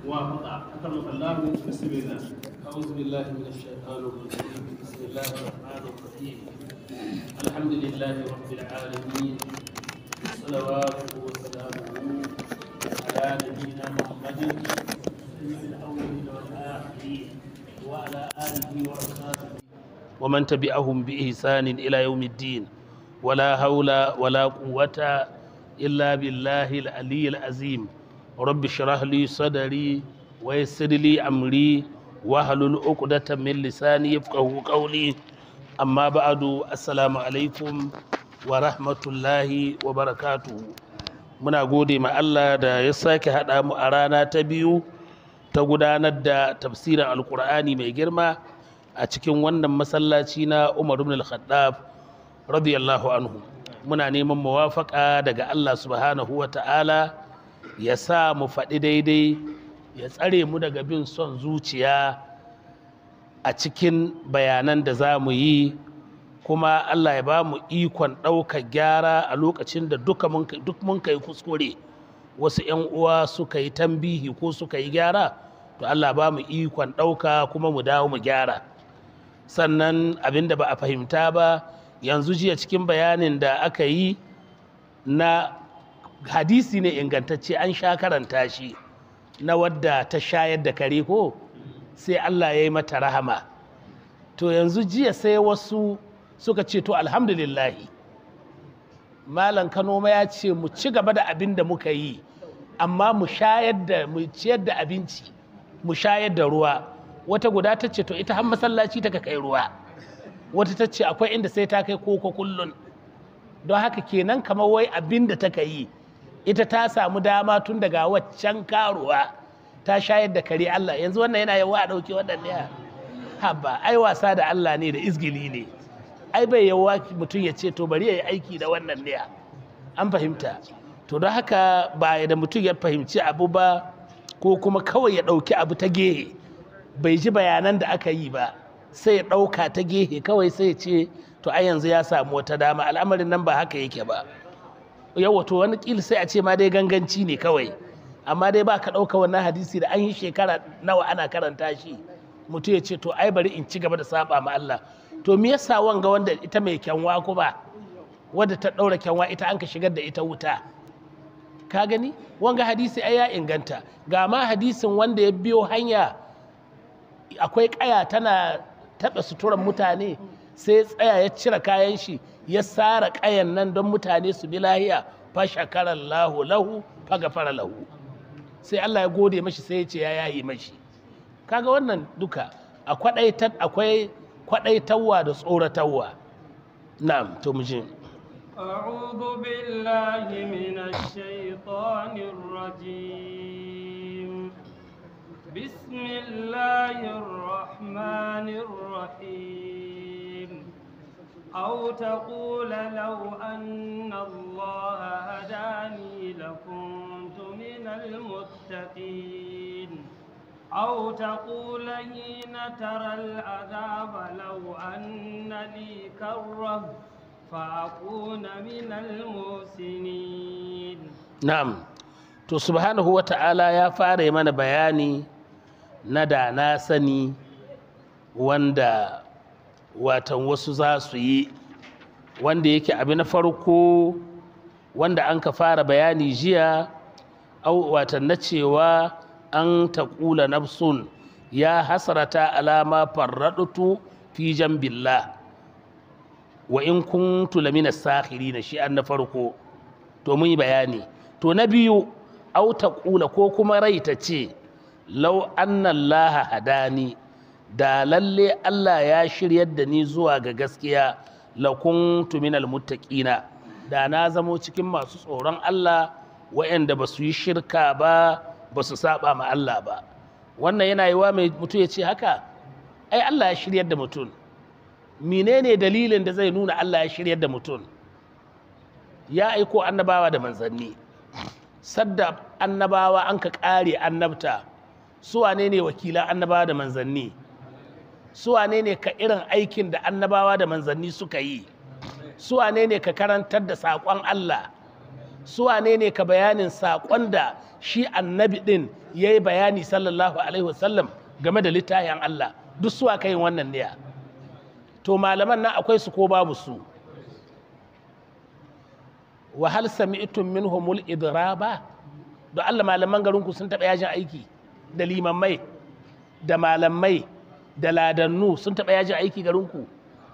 وافق أكرمك الله بسم الله أعوذ بالله من الشيطان الرجيم بسم الله الرحمن الرحيم الحمد لله رب العالمين صلواته وسلامه على نبينا محمد سيد الأولين والآخرين وعلى آله وأصحابه ومن تبعهم بإحسان إلى يوم الدين ولا حول ولا قوة إلا بالله العلي العظيم رب اشرح لي صدري ويسر لي أمري واحلل عقدة من لساني يفقهوا قولي أما بعد السلام عليكم ورحمة الله وبركاته muna gode ma Allah da ya sake haɗa mu a rana ta biyu ta gudanar da tafsirin alkur'ani mai girma a cikin wannan masallaci na Umar ibn al-Khattab radiyallahu anhu muna neman muwafaka daga Allah subhanahu wa ta'ala ya sa mu faɗi daidai ya tsare mu daga bin son zuciya a cikin bayanan da za mu yi kuma Allah ya ba mu ikon ɗaukar gyara a lokacin da duka duk mun kai kuskure wasu 'yan uwa suka yi tambihi ko suka yi gyara to Allah ba mu ikon ɗauka kuma mu dawo mu gyara sannan abin da ba a fahimta ba yanzu jiya cikin bayanin da aka yi na hadisi ne ingantacce an sha karanta shi na wadda ta shayar da kare ko sai Allah ya yi mata rahama to yanzu jiya sai wasu suka ce to alhamdulillahi malam kano ya ce mu ci gaba da abin da muka yi amma mu shayar da mu ciyar da abinci mu shayar da ruwa wata guda ta ce to ita har masallaci ta kai ruwa wata ta ce akwai inda sai ta kai koko kullun don haka kenan kamar wai abin da ta yi ita ta samu dama tun daga waccan karuwa ta shayar da kare Allah yanzu wannan yana yawa a ɗauki waɗanne haba ai wasa da Allah ne da izgili ne ai bai yawa mutum ya ce to bari ya yi aiki da wannan ne an fahimta to don haka ba da mutum ya fahimci abu ba ko kuma kawai ya ɗauki abu ta gehe bai ji bayanan da aka yi ba sai ya ɗauka ta gehe kawai sai ya ce to ai yanzu ya samu wata dama al'amarin nan ba haka yake ba yau wato wani kil sai a ce ma dai ganganci ne kawai amma dai ba ka ɗauka wannan hadisi da an yi shekara nawa ana karanta shi mutum ya ce to ai bari in ci gaba da saba ma Allah to me yasa wanga wanda ita mai kyanwa kuma wadda ta ɗaura kyanwa ita an ka shigar da ita wuta ka gani wanga hadisi ai ya inganta ga ma hadisin wanda ya biyo hanya akwai kaya tana taɓa suturan mutane sai tsaya ya cire kayan shi ya sara kayan nan don mutane su bi lahiya fa shakarar lahu lahu fa gafara lahu sai Allah ya gode mashi sai ya ce ya yayi mashi kaga wannan duka akwai kwaɗaitarwa da tsoratarwa na'am to mu je أعوذ بالله من الشيطان الرجيم بسم الله الرحمن الرحيم أو تقول لو أن الله هداني لكنت من المتقين أو تقول حين ترى العذاب لو أن لي كرة فأكون من المحسنين na'am to subhanahu wa ta'ala ya fara yi mana bayani na da na sani wanda watan wasu za su yi wanda yake abu na farko wanda an ka fara bayani jiya au watan na cewa an taƙula nafsun ya hasarata alama farraɗutu fi jambillah wa in kuntu lamina sakhirina shi an na farko to mun yi bayani to na biyu au taƙula ko kuma rai ta ce lau annallaha hadani da lalle Allah ya shiryar da ni zuwa ga gaskiya la kuntu minal muttaqina da na zamo cikin masu tsoron Allah waɗanda ba su yi shirka ba ba su saba ma Allah ba wannan yana yiwa mai mutum ya ce haka ai Allah ya shiryar da mutum menene dalilin da zai nuna Allah ya shiryar da mutum ya aiko annabawa da manzanni sadda annabawa an ka ƙare annabta su wane ne wakilan annabawa da manzanni su wane ne ka irin aikin da annabawa da manzanni suka yi su wane ne ka karantar da saƙon Allah su wane ne ka bayanin saƙon da shi annabi din ya yi bayani sallallahu alaihi wasallam game da littafin Allah duk su aka yin wannan niyya to malaman nan akwai su ko babu su wa hal sami'tum minhumul idraba da Allah malaman garinku sun taɓa yajin aiki da limammai da malamai da ladannu sun taɓa yajin aiki garinku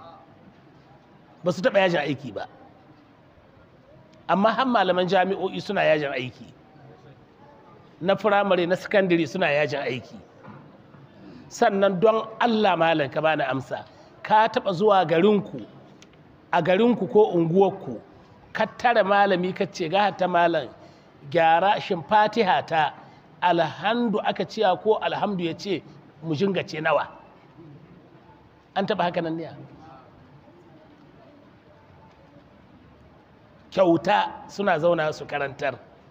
ba su taɓa yajin aiki ba amma har malaman jami'o'i suna yajin aiki na firamare na sakandare suna yajin aiki sannan don Allah malam ka bani amsa ka taɓa zuwa garinku a garinku ko unguwarku ka tara malami ka ce ga ta malam gyara shin fatiha ta alhamdu aka ciya ko alhamdu ya ce mu jingace nawa an taɓa haka nan ne kyauta suna zauna su karantar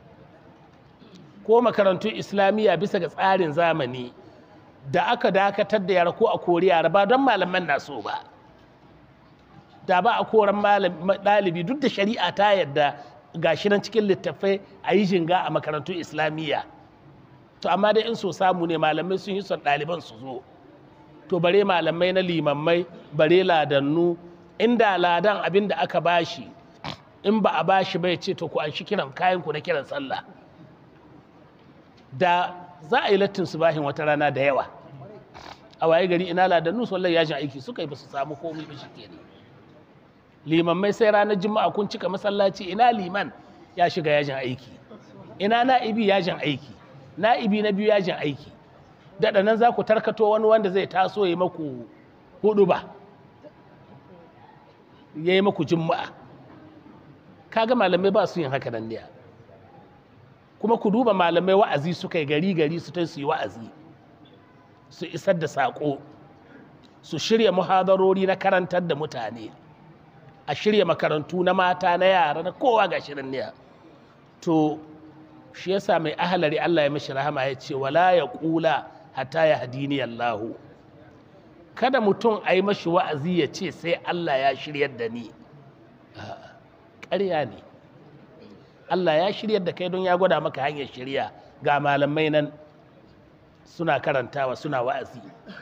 ko makarantun islamiyya bisa ga tsarin zamani da aka dakatar da yara ko a kori yara ba don malaman na so ba da ba a koran ɗalibi duk da shari'a ta yadda gashi nan cikin littattafai a yi jinga a makarantun islamiyya to amma dai in so samu ne malamai sun yi son ɗaliban su zo to bare malamai na limammai bare ladannu inda ladan abin da aka bashi in ba a bashi bai ce to ku an shi kiran kayan ku na kiran sallah da za a yi lattin su bahin wata rana da yawa a waye gari ina ladannu sallar yajin aiki suka yi ba su samu komai ba shi kenan limammai sai ranar juma'a kun cika masallaci ina liman ya shiga yajin aiki ina na'ibi yajin aiki na'ibi na biyu yajin aiki daɗa nan za ku tarkato wani wanda zai taso ya maku hudu ba ya yi maku juma'a kaga malamai ba su yin haka nan ne kuma ku duba malamai wa'azi suka yi gari gari su ta su yi wa'azi su isar da saƙo su shirya muhadarori na karantar da mutane a shirya makarantu na mata na yara na kowa ga shirin ne to shi yasa mai ahalari Allah ya mishi rahama ya ce wala ya kula hatta ya hadini Allahu kada mutum a yi mashi wa'azi ya ce sai Allah ya shiryar da ni ƙarya ne Allah ya shiryar da kai don ya gwada maka hanyar shirya ga malamai nan suna karantawa suna wa'azi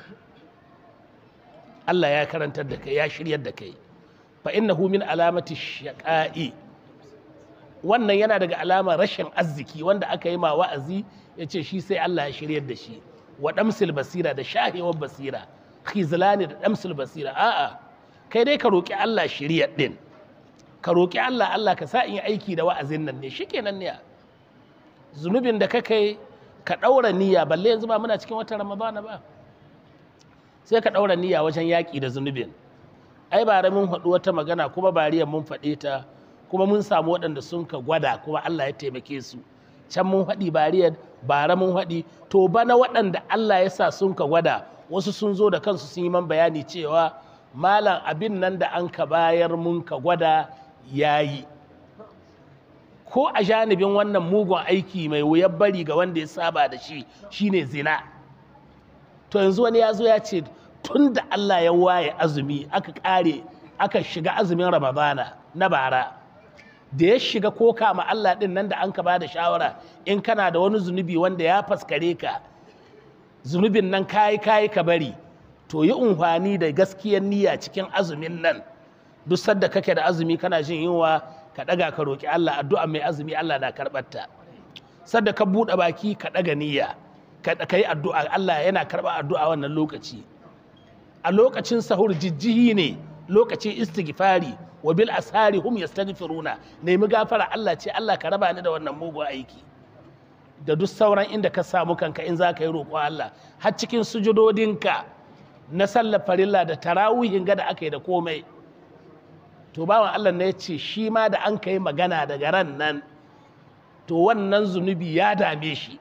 Allah ya karantar da kai ya shiryar da kai fa innahu min alamati shaqa'i wannan yana daga alamar rashin arziki wanda aka yi ma wa'azi ya ce shi sai Allah ya shiryar da shi wa damsil basira da shahewar basira khizlani da damsil basira a'a kai dai ka roki Allah shiryar din ka roki Allah Allah ka sa in yi aiki da wa'azin nan ne shikenan ne zunubin da ka kai ka daura niyya balle yanzu ba muna cikin watan ramadana ba sai ka daura niyya wajen yaki da zunubin ai bare mun faɗi wata magana kuma bariyan mun faɗe ta kuma mun samu waɗanda sun ka gwada kuma Allah ya taimake su can mun faɗi bariyar bara mun faɗi to bana waɗanda Allah ya sa sun ka gwada wasu sun zo da kansu sun yi man bayani cewa malam abin nan da an ka bayar mun ka gwada yayi ko a janibin wannan mugun aiki mai wuyar bari ga wanda ya saba da shi shine zina to yanzu wani ya zo ya ce tun da Allah ya waye azumi aka kare aka shiga azumin ramadana na bara da ya shiga koka ma Allah din nan da an ka ba da shawara in kana da wani zunubi wanda ya faskare ka zunubin nan kayi kayi ka bari to yi unhwani da gaskiyar niyya cikin azumin nan duk sadda kake da azumi kana jin yunwa ka daga ka roki Allah addu'a mai azumi Allah na karɓar ta sadda ka buɗe baki ka daga niyya ka yi addu'a Allah yana karɓar addu'a wannan lokaci a lokacin sahur jijjihi ne lokacin istighfari wa bil ashari hum yastaghfiruna nemi gafara Allah ce Allah ka raba ni da wannan mugun aiki da duk sauran inda ka samu kanka in za ka yi roƙo Allah har cikin sujudodinka na sallar farilla da tarawihin ga da aka yi da komai to bawan Allah ne ya ce shi ma da an kai magana daga ran nan to wannan zunubi ya dame shi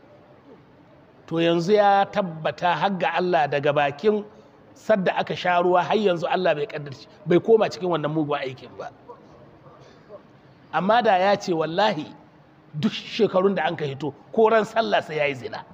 to yanzu ya tabbata har ga Allah daga bakin sadda aka sha ruwa har yanzu Allah bai kaddarci bai koma cikin wannan mugun aikin ba amma da ya ce wallahi duk shekarun da an ka hito ko ran sallah sai ya yi zina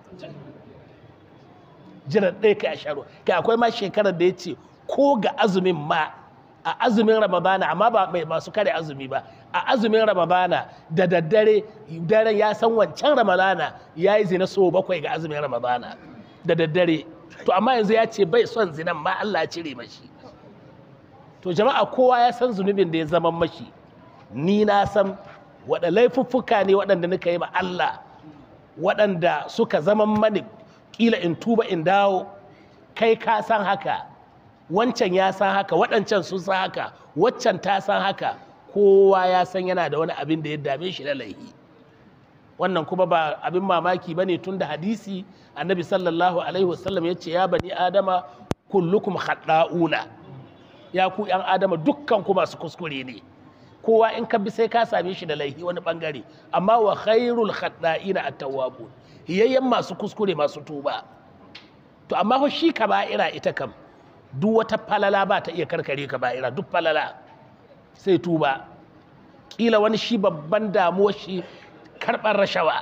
jiran ɗaya kai a sha ruwa kai akwai ma shekarar da ya ce ko ga azumin ma a azumin ramadana amma ba mai masu kare azumi ba a azumin ramadana da daddare daren ya san wancan ramadana ya yi zina so bakwai ga azumin ramadana da daddare to amma yanzu ya ce bai son zinan ma Allah ya cire mashi to jama'a kowa ya san zunubin da ya zama mashi ni na san waɗanda laifuffuka ne waɗanda nika yi ma Allah waɗanda suka zama mani ƙila in tuba in dawo kai ka san haka wancan ya san haka waɗancan sun san haka waccan ta san haka kowa ya san yana da wani abin da ya dame shi na laihi wannan kuma ba abin mamaki ba ne tun da hadisi annabi sallallahu alaihi wasallam ya ce ya bani adama kullukum khadda'una ya ku yan adama dukkan ku masu kuskure ne kowa in ka bi sai ka same shi da laihi wani bangare amma wa khairul khadda'ina at-tawwabun hiyayyen masu kuskure masu tuba to amma fa shi kaba'ira ita kam duk wata falala ba ta iya karkare kaba'ira duk falala sai tuba kila wani shi babban damuwar shi karɓar rashawa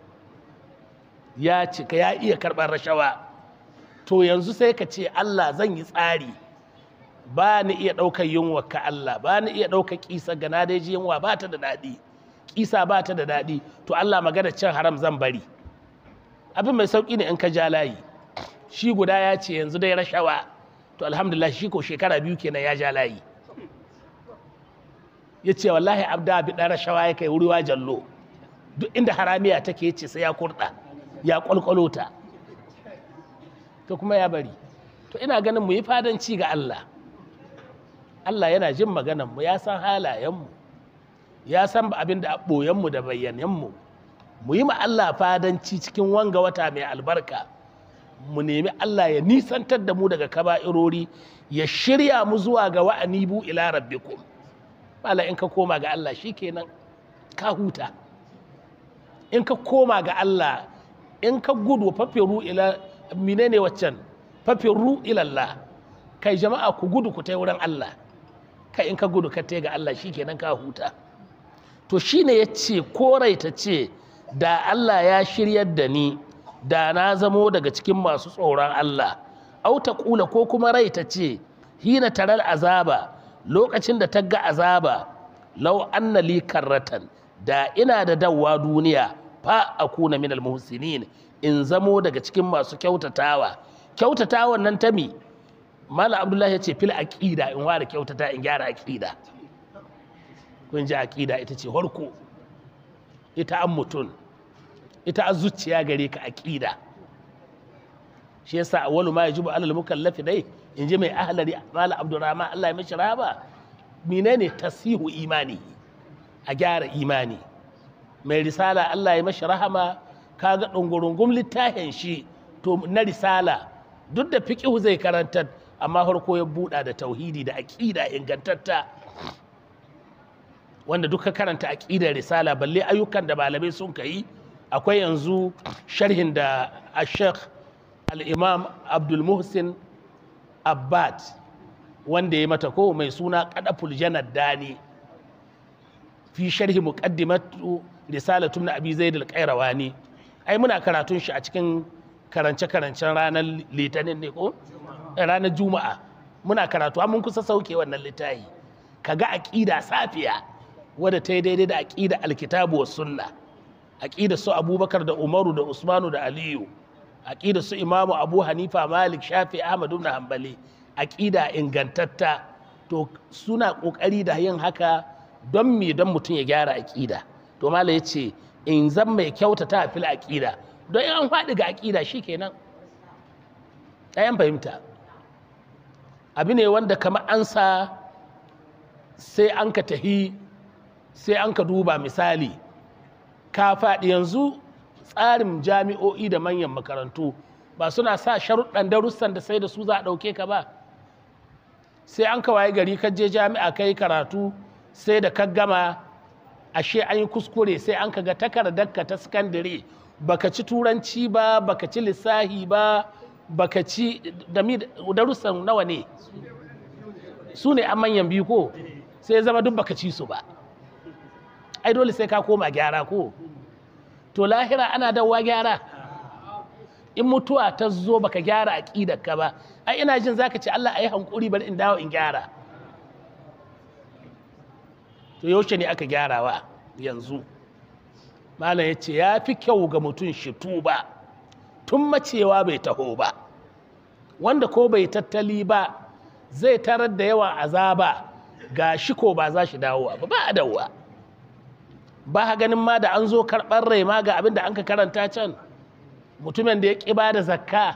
ya cika ya iya karɓar rashawa to yanzu sai ka ce Allah zan yi tsari ba ni iya ɗaukar yunwa ka Allah ba ni iya ɗaukar ƙisa ga na dai yunwa ba ta da daɗi ƙisa ba ta da daɗi to Allah magana cin haram zan bari abin mai sauƙi ne in ka ja layi shi guda ya ce yanzu dai rashawa to alhamdulillah shi ko shekara biyu kenan ya ja layi ya ce wallahi abda bi ɗan rashawa ya kai wuriwa jallo duk inda haramiya take ya ce sai ya kurɗa ya ƙwalƙwalo ta to kuma ya bari to ina ganin mu yi fadanci ga Allah Allah yana jin maganan mu ya san halayenmu ya san abin da ɓoyenmu da bayyanenmu mu yi ma Allah fadanci cikin wanga wata mai albarka mu nemi Allah ya nisantar da mu daga kaba'irori ya shirya mu zuwa ga wa'anibu ila rabbikum bala in ka koma ga Allah shikenan ka huta in ka koma ga Allah in ka gudu fafiru ila menene waccan fafiru ila Allah kai jama'a ku gudu ku tai wurin Allah kai in ka gudu ka tai ga Allah shikenan ka huta to shine yace koraita ce da Allah ya shiryar da ni da na zamo daga cikin masu tsoron Allah auta kula ko kuma rai ta ce hina taral azaba lokacin da ta ga azaba lau anna li karratan da ina da dawwa duniya fa akuna min almuhsinin in zamo daga cikin masu kyautatawa kyautatawan nan ta mi mala abdullahi ya ce fil aqida in ware kyautata in gyara aqida kun ji aqida ita ce harko ita an mutun ita a zuciya gare ka aqida shi yasa awwalu ma yajibu alal mukallafi dai in ji mai ahlari mala abdurrahman Allah ya mishi raba menene tasihu imani a gyara imani mai risala Allah ya mashi rahama kaga dungurungum littafin shi to na risala duk da fiqhu zai karantar amma farko ya buɗa da tauhidi da aqida ingantatta wanda duka karanta aqidar risala balle ayyukan da malamai sun kai akwai yanzu sharhin da ashek al'imam abdulmuhsin abbad wanda ya mata ko mai suna kadaful janar dani fi sharhi muqaddimatu risalatun na abi zaid al-qayrawani ai muna karatun shi a cikin karance-karancen ranar litinin ne ko ranar juma'a muna karatu mun kusa sauke wannan littafi kaga aqida safiya wadda ta yi daidai da aqida alkitabu was sunna aqida su abubakar da umaru da usmanu da aliyu aqida su imamu abu hanifa malik shafi ahmad ibn hanbali aqida ingantatta to suna kokari da yin haka don me don mutum ya gyara aqida to mala yace in zan mai kyautata fil aqida don in an faɗi ga aqida shikenan ayan fahimta abu ne wanda kamar an sa sai an ka tahi sai an ka duba misali ka faɗi yanzu tsarin jami'o'i da manyan makarantu ba suna sa sharuɗan darussan da sai da su za a ɗauke ka ba sai an kawaye gari ka je jami'a ka yi karatu sai da ka gama ashe an yi kuskure sai an ka ga takardarka ta sakandare baka ci turanci ba baka ci lissahi ba baka ci darussan nawa ne su ne an manyan biyu ko sai zama duk baka ci su ba ai dole sai ka koma gyara ko to lahira ana dawowa gyara in mutuwa ta zo baka gyara aqidar ka ba ai ina jin zaka ce Allah ayi hankuri bari in dawo in gyara to yaushe ne aka gyarawa yanzu malam ya ce ya fi kyau ga mutum shi tuba tun macewa bai taho ba wanda ko bai tattali ba zai tarar da yawan azaba ga shi ko ba za shi dawowa ba ba a dawowa ba ha ganin ma da an zo karɓar rai ma ga abin da an ka karanta can mutumin da ya ƙi ba da zakka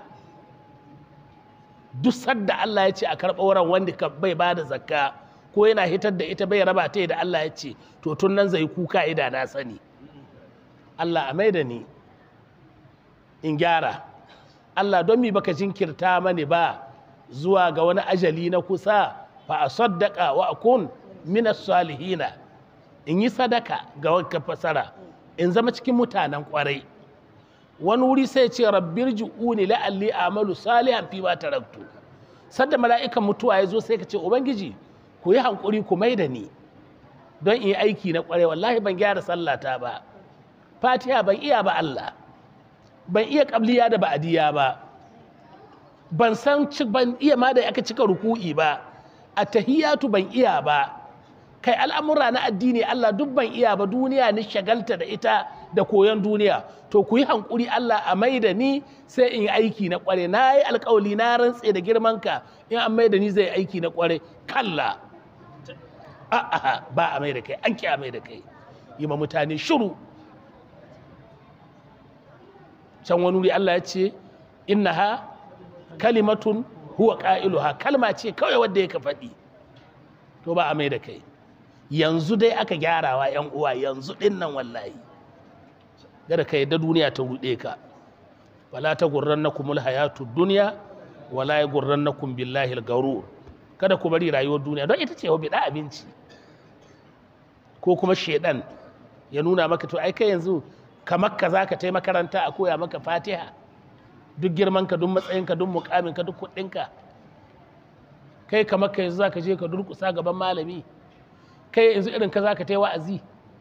duk sadda Allah ya ce a karɓar ran wanda ka bai ba da zakka ko yana hitar da ita bai raba ta da Allah ya ce to tun nan zai kuka ida na sani Allah a mai da ni in gyara Allah don mi baka jinkirta mani ba zuwa ga wani ajali na kusa fa a saddaka wa akun minas salihina in yi sadaka ga wanka fasara in zama cikin mutanen kwarai wani wuri sai ce rabbir ju'uni la'alli amalu salihan fi ma taraktu sadda mala'ikan mutuwa ya zo sai ka ce ubangiji ku yi hankuri ku mai da ni don in yi aiki na kwarai wallahi ban gyara sallata ba fatiha ban iya ba Allah ban iya kabliya da ba'adiya ba ban san ban iya ma da aka cika ruku'i ba a tahiyatu ban iya ba kai al'amura na addini Allah duk ban iya ba duniya ni shagalta da ita da koyon duniya to ku yi hankuri Allah a mai da ni sai in yi aiki na kware na yi alkawali na rantse da girmanka in an mai da ni zai aiki na kware kalla a'a ba a mai da kai an ki a mai da kai yi ma mutane shiru can wani wuri Allah ya ce innaha kalimatun huwa qailuha kalma ce kawai wadda yake faɗi to ba a mai da kai yanzu dai aka gyarawa yan uwa yanzu din nan wallahi kada ka yadda duniya ta ruɗe ka wala ta gurrannakumul hayatu dunya wala ya gurrannakum billahi al-garur kada ku bari rayuwar duniya don ita ce wa bida abinci ko kuma shedan ya nuna maka to ai kai yanzu kamar ka zaka tai makaranta a koya maka fatiha duk girman ka duk matsayin ka duk mukamin ka duk kuɗin ka kai kamar ka yanzu zaka je ka durkusa gaban malami kai yanzu irin ka zaka tai wa'azi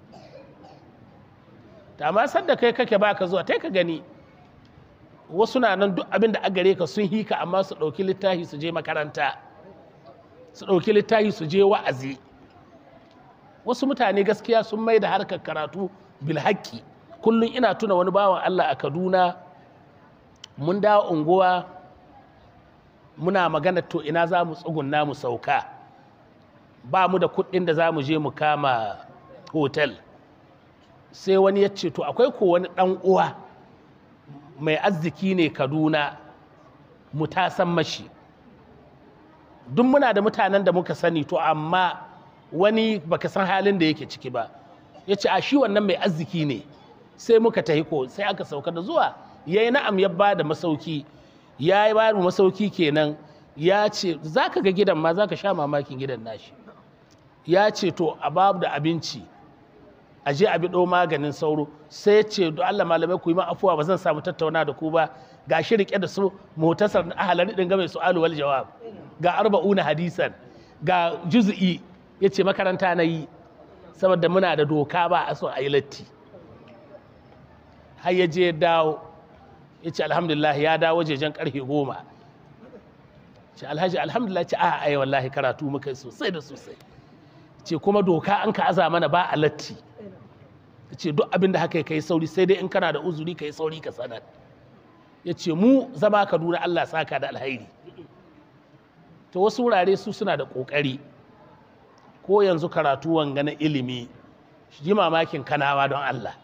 ta amma sanda kai kake baka zuwa tai ka gani wasu na nan duk abin da a gare ka sun hika amma su ɗauki littafi su je makaranta su ɗauki littafi su je wa'azi wasu mutane gaskiya sun mai da harkar karatu bilhaki kullum ina tuna wani bawan Allah a Kaduna mun dawo unguwa muna magana to ina za mu tsugunna mu sauka ba mu da kuɗin da za mu je mu kama hotel sai wani ya ce to akwai ko wani ɗan uwa mai arziki ne Kaduna mu tasan mashi duk muna da mutanen da muka sani to amma wani baka san halin da yake ciki ba ya ce a shi wannan mai arziki ne sai muka tahi ko sai aka sauka da zuwa ya yi na'am ya ba da masauki ya yi ba masauki kenan ya ce za ka ga gidan ma za ka sha mamakin gidan nashi ya ce to a babu da abinci a je a biɗo maganin sauro sai ya ce don Allah malamai ku yi ma afuwa ba zan samu tattauna da ku ba ga shi rike da su motasar ahalar ɗin game su alu wal jawab ga arba'una hadisan ga juz'i ya ce makaranta na yi saboda muna da doka ba a so a yi latti har ya je dawo ya ce alhamdulillah ya dawo jejen karfe goma ce alhaji alhamdulillah ce a ai wallahi karatu muka yi sosai da sosai ce kuma doka an ka aza mana ba a latti ce duk abin da haka ka yi sauri sai dai in kana da uzuri ka yi sauri ka sanar ya ce mu zama kaduna allah saka da alhairi to wasu wurare su suna da ƙoƙari ko yanzu karatu wanga na ilimi ji mamakin kanawa don Allah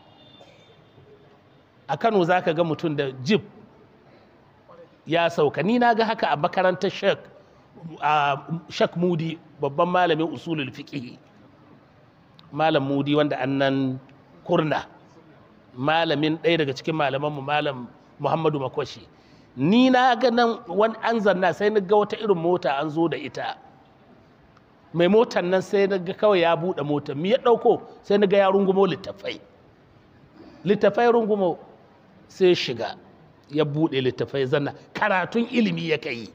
a Kano za ka ga mutum da jib ya sauka ni na ga haka a makarantar shek a shek mudi babban malamin usulul fiqh malam mudi wanda annan kurna malamin ɗaya daga cikin malamanmu malam muhammadu makwashi ni na ga nan wani an zanna sai na ga wata irin mota an zo da ita mai motar nan sai na ga kawai ya buɗe motar mi ya ɗauko sai na ga ya rungumo littafai littafai rungumo sai shiga ya buɗe littafai zanna karatun ilimi ya kai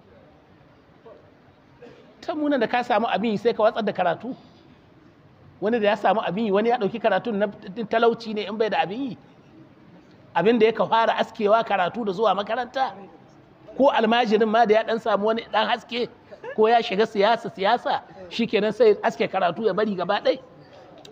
ta muna da ka samu abin sai ka watsar da karatu wani da ya samu abin yi wani ya ɗauki karatun na talauci ne in bai da abin yi abin da ya ka fara askewa karatu da zuwa makaranta ko almajirin ma da ya ɗan samu wani ɗan haske ko ya shiga siyasa siyasa shikenan sai aske karatu ya bari gaba ɗai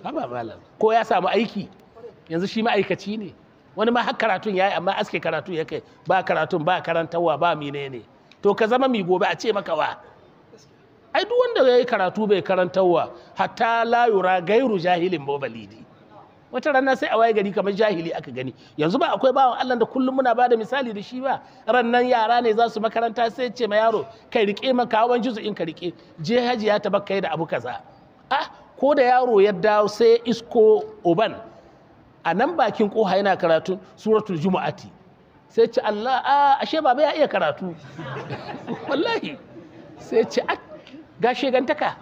haba malam ko ya samu aiki yanzu shi ma'aikaci ne wani ma har karatun ya yi amma aske karatu ya kai ba karatun ba karantarwa ba menene to ka zama mi gobe a ce maka wa ai duk wanda ya yi karatu bai karantarwa hatta la yura gairu jahilin ba balidi wata rana sai a waye gari kamar jahili aka gani yanzu ba akwai bawan Allah da kullum muna bada misali da shi ba rannan yara ne za su makaranta sai ce ma yaro kai rike maka hawan juzu in ka rike je haji ya tabakkai da abu kaza ah ko da yaro ya dawo sai isko uban a nan bakin koha yana karatun suratul jumu'ati sai ce Allah a ashe baba ya iya karatu wallahi sai ce a ga shegantaka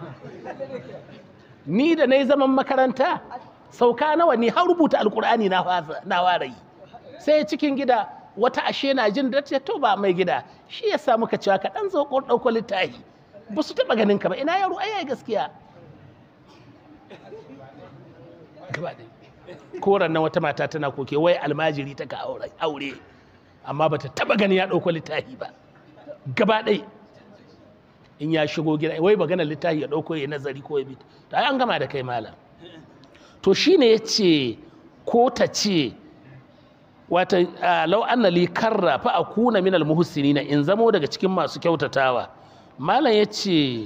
ni da na yi zaman makaranta sauka nawa ni har rubuta alkur'ani na fara yi sai cikin gida wata ashe na jin da to ba mai gida shi ya samu ka cewa ka dan zo ɗauko littafi ba su taɓa ganin ka ba ina yaro ai gaskiya gaba ɗaya koran nan wata mata tana koke wai almajiri ta ka aure amma bata taba gani ya ɗauko littafi ba gaba ɗai in ya shigo gida wai magana littafi ya ɗauko ya nazari ko ya bi to ai an gama da kai malam to shine ya ce ko ta ce wata lau anna li karra fa akuna minal muhsinina in zamo daga cikin masu kyautatawa malam ya ce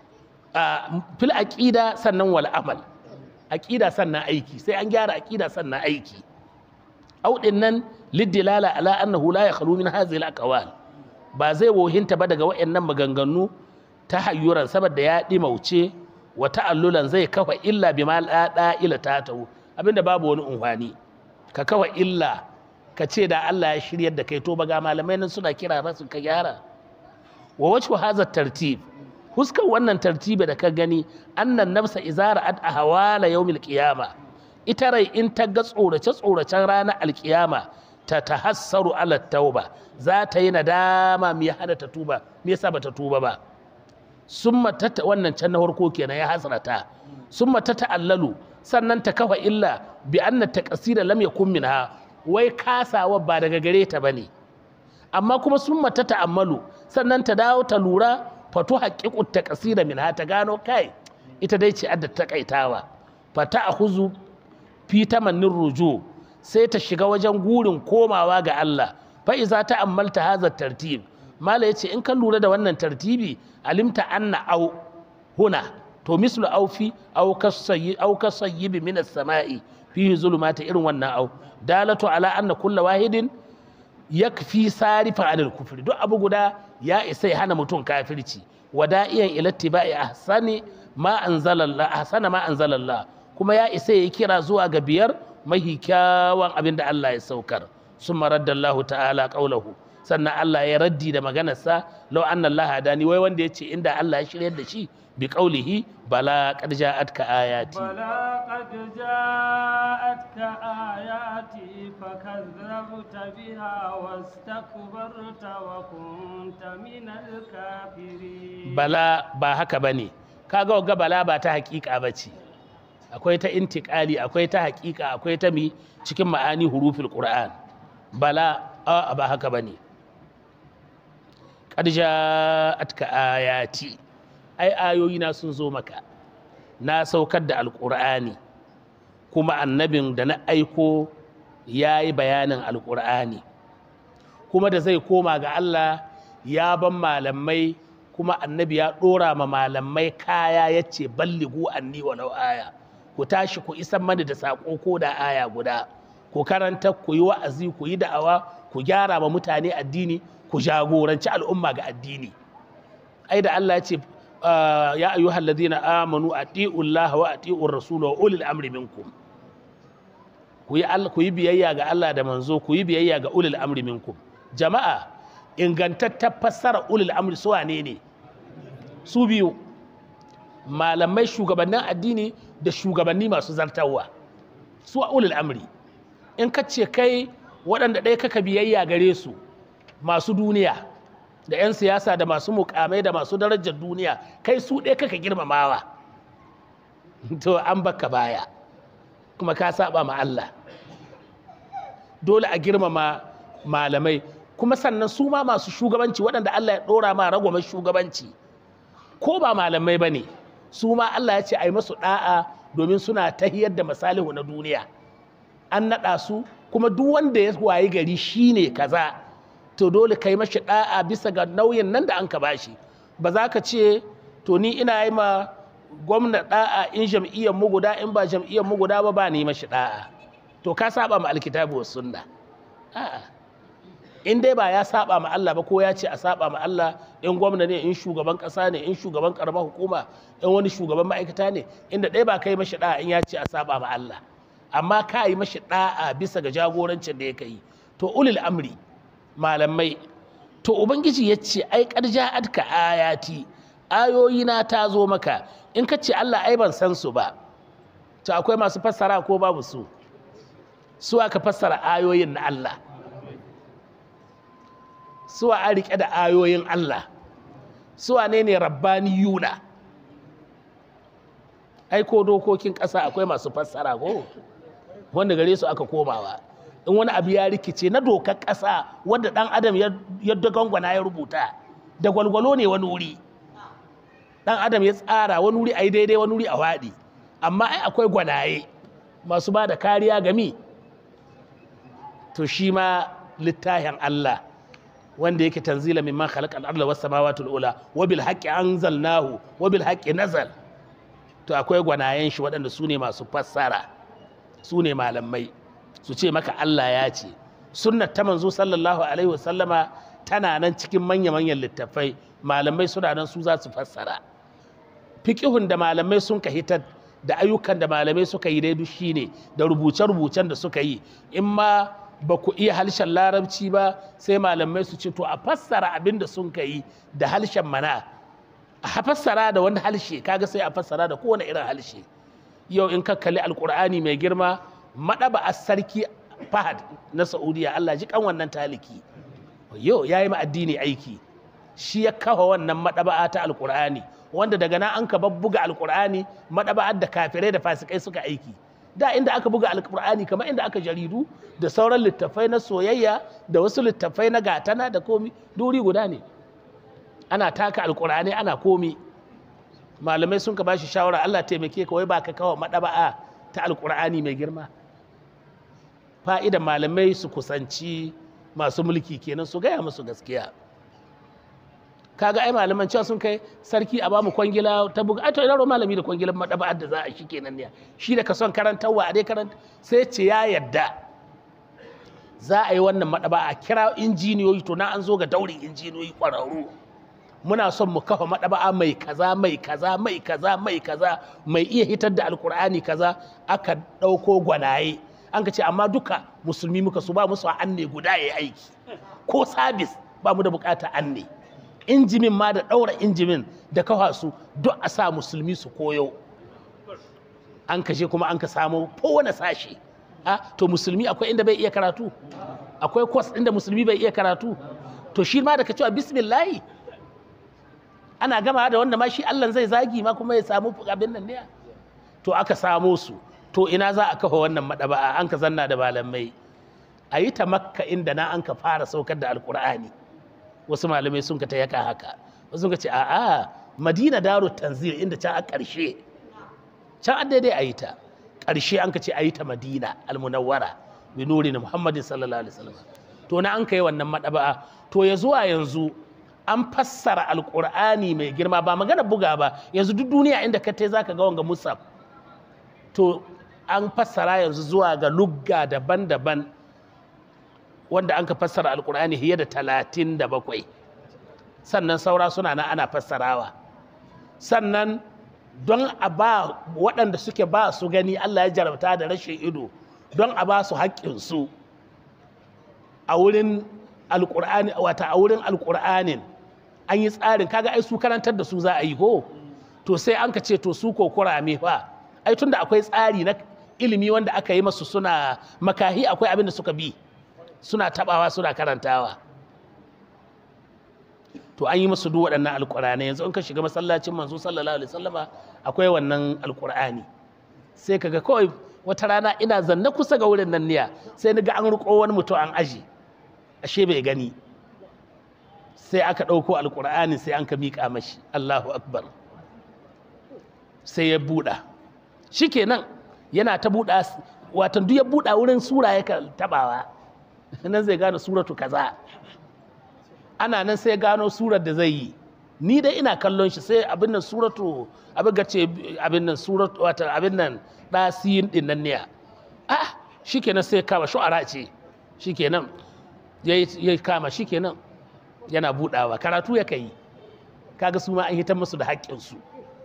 fil aqida sannan wal amal aƙida sannan aiki sai an gyara aƙida sannan aiki auɗin nan liddilala ala annahu la yakhlu min hadhihi al ba zai wohinta ba daga waɗannan maganganu ta hayyuran saboda ya ɗimauce wa ta'allulan zai kafa illa bi ma la ila tatahu abinda babu wani unhwani ka kafa illa ka ce da Allah ya shiryar da kai to ba ga malamai nan suna kira rasu ka gyara wa wajhu hadha tartib huskar wannan tartibi da ka gani annan nafsa izara ad ahwala yawmil qiyama ita rai in ta ga tsorace tsoracen ranar alkiyama ta tahassaru ala tauba za ta yi nadama me hada ta tuba me yasa bata tuba ba summa ta wannan can na farko kenan ya hasrata summa ta ta'allalu sannan ta kafa illa bi anna taqsira lam yakun minha wai kasawa ba daga gare ta bane amma kuma summa ta ta'ammalu sannan ta dawo ta lura fatu haƙiƙu ta ƙasira min ta gano kai ita dai ce adda taƙaitawa fata a huzu fi tamannin rujo sai ta shiga wajen gurin komawa ga Allah fa'iza ta ammalta haza tartib mala ya ce in ka lura da wannan tartibi alimta anna au huna to mislu au fi au kasayyibi min as-sama'i fihi zulumata irin wannan au dalatu ala anna kulla wahidin yakfi sarifan anil kufri duk abu guda ya isa ya hana mutum kafirci wada'iyan ilattiba'i ahsani ma anzalallah ahsana ma anzalallah kuma ya isa ya kira zuwa ga biyar mahi kyawan abin da Allah ya saukar summa raddallahu ta'ala qaulahu sannan Allah ya raddi da maganarsa law anna Allah hadani wai wanda yace inda Allah ya shiryar da shi bi qaulihi bala qad ja'atka ayati بلى قد جاءتك آياتي فكذبت بها واستكبرت وكنت من الكافرين bala ba haka bane kaga ga bala ba ta hakika bace akwai ta intikali akwai ta hakika akwai ta mi cikin ma'ani hurufil qur'an bala a ba haka bane qad ja'atka ayati ai ayoyi na sun zo maka na saukar da alqur'ani kuma annabin da na aiko ya yi bayanin alqur'ani kuma da zai koma ga Allah ya ban malamai kuma annabi ya ɗora ma malamai kaya ya ce balligu anni walau aya ku tashi ku isan mani da saƙo ko da aya guda ku karanta ku yi wa'azi ku yi da'awa ku gyara ma mutane addini ku jagoranci al'umma ga addini ai da Allah ya ce ya ayyuhal ladina amanu ati'ullah wa ati'ur rasul wa ulil amri minkum ku yi ku yi biyayya ga Allah da manzo ku yi biyayya ga ulil amri minkum jama'a ingantattar fassara ulil amri su wane ne su biyu malamai shugabannin addini da shugabanni masu zartarwa su a ulil amri in ka ce kai waɗanda ɗaya kaka biyayya gare su masu duniya da 'yan siyasa da masu mukamai da masu darajar duniya kai su ɗaya kaka girmamawa to an baka baya kuma ka saba ma Allah dole a girmama malamai kuma sannan su ma masu shugabanci waɗanda Allah ya ɗora ma ragwamar shugabanci ko ba malamai ba ne su ma Allah ya ce a yi masu ɗa'a domin suna tahiyar da masalihu na duniya an naɗa su kuma duk wanda ya wayi gari shine kaza to dole kai mashi da'a bisa ga nauyin nan da an ka bashi ba za ka ce to ni ina yi ma gwamna da'a in jam'iyyar mu guda in ba jam'iyyar mu guda ba ba ni mashi da'a to ka saba ma alkitabu was sunna a'a in dai ba ya saba ma Allah ba ko ya ce a saba ma Allah in gwamna ne in shugaban kasa ne in shugaban karamar hukuma in wani shugaban ma'aikata ne inda ɗaya ba kai mashi da'a in ya ce a saba ma Allah amma ka yi mashi da'a bisa ga jagorancin da ya kai to ulil amri malamai to ubangiji ya ce ai ƙarja ka ayati ayoyi na ta zo maka in ka ce Allah ai ban san su ba to akwai masu fassara ko babu su su aka fassara ayoyin na Allah su a rike da ayoyin Allah su ne ne rabbaniyuna ai ko dokokin ƙasa akwai masu fassara ko wanda gare su aka komawa in wani abu ya rikice na dokar ƙasa wadda ɗan adam ya dagangwana ya rubuta da gwalgwalo ne wani wuri ɗan adam ya tsara wani wuri a yi daidai wani wuri a waɗi amma ai akwai gwanaye masu ba da kariya gami to shi ma littafin Allah wanda yake tanzila mimman khalaqa al-ardha was samawati al-ula wa bil haqqi anzalnahu wa bil haqqi nazal to akwai gwanayen shi waɗanda su ne masu fassara su ne malamai su ce maka Allah ya ce sunnar ta manzo sallallahu alaihi wasallama tana nan cikin manya-manyan littafai malamai suna nan su za su fassara fiƙihun da malamai sun ka hitar da ayyukan da malamai suka yi dai shine da rubuce-rubucen da suka yi in ma ba ku iya harshen larabci ba sai malamai su ce to a fassara abin da sun ka yi da harshen mana a fassara da wani harshe kaga sai a fassara da kowane irin harshe yau in ka kalli alkur'ani mai girma maɗaba a sarki fahad na saudiya allah ji kan wannan taliki yau ya yi addini aiki shi ya kafa wannan maɗaba'a ta alkur'ani wanda daga nan an ka buga alkur'ani maɗaba'ar da kafirai da fasikai suka aiki da inda aka buga alkur'ani kamar inda aka jaridu da sauran littafai na soyayya da wasu littafai na gatana da komi duri guda ne ana taka alkur'ani ana komi malamai sun ka bashi shawara Allah taimake ka wai ba ka kawo maɗaba'a ta alkur'ani mai girma fa'idan malamai su kusanci masu mulki kenan su gaya musu gaskiya kaga ai malaman cewa sun kai sarki a bamu kwangila ta buga ai to ina ro malami da kwangilan madaba'ar da za a shi kenan ne shi da ka son karantarwa a dai karanta sai ce ya yadda za a yi wannan madaba a kira injiniyoyi to na an zo ga daurin injiniyoyi kwararru muna son mu kafa madaba'a mai kaza mai kaza mai kaza mai kaza mai iya hitar da alkur'ani kaza aka ɗauko gwanaye an ka ce amma duka musulmi muka su ba musu anne guda ya aiki ko sabis ba mu da bukata anne injimin ma da ɗaura injimin da kafa su duk a sa musulmi su koyo an kashe kuma an ka samu kowane sashe a to musulmi akwai inda bai iya karatu akwai kwas inda musulmi bai iya karatu to shi ma da ka cewa bismillahi ana gama da wanda ma shi Allah zai zagi ma kuma ya samu abin nan ne to aka samo su to ina za a kafa wannan madaba'a an ka zanna da malamai a yi ta makka inda na an ka fara saukar da alkur'ani wasu malamai sun ka ta yaka haka wasu sun ka ce a'a madina daru tanzil inda can a ƙarshe can an daidai a yi ta ƙarshe an ka ce a yi ta madina almunawwara bi nuri na muhammadin sallallahu alaihi wasallam to na an kai wannan madaba'a to ya zuwa yanzu an fassara alkur'ani mai girma ba magana buga ba yanzu duk duniya inda ka tai zaka ga wanga musaf to an fassara yanzu zuwa ga lugga daban-daban wanda an ka fassara alkur'ani fiye da talatin da bakwai sannan saura suna nan ana fassarawa sannan don a ba waɗanda suke ba su gani allah ya jarabta da rashin ido don a ba su haƙƙinsu a wurin alkur'ani wata a wurin alkur'anin an yi tsarin kaga ai su karantar da su za a yi ko to sai an ka ce to su ko kurame fa ai tunda akwai tsari na ilimi wanda aka yi masu suna makahi akwai abin da suka bi suna tabawa suna karantawa to an yi musu duk waɗannan alƙur'ani yanzu in ka shiga masallacin manzo sallallahu alaihi wasallama akwai wannan alƙur'ani sai kaga kawai wata rana ina zanne kusa ga wurin nan niya sai ni ga an riƙo wani mutum an aji ashe bai gani sai aka ɗauko alƙur'ani sai an ka miƙa mashi Allahu akbar sai ya buɗa shikenan yana ta buɗa watan duk ya buɗa wurin sura ya tabawa nan zai gane suratu kaza ana nan sai gano surar da zai yi ni dai ina kallon shi sai abin nan suratu abin ga ce abin nan suratu wata abin nan ɗasiyin ɗin nan ne ah shikenan sai kama shu'ara ce shikenan ya kama shikenan yana buɗawa karatu ya kai kaga su ma an hitar musu da haƙƙinsu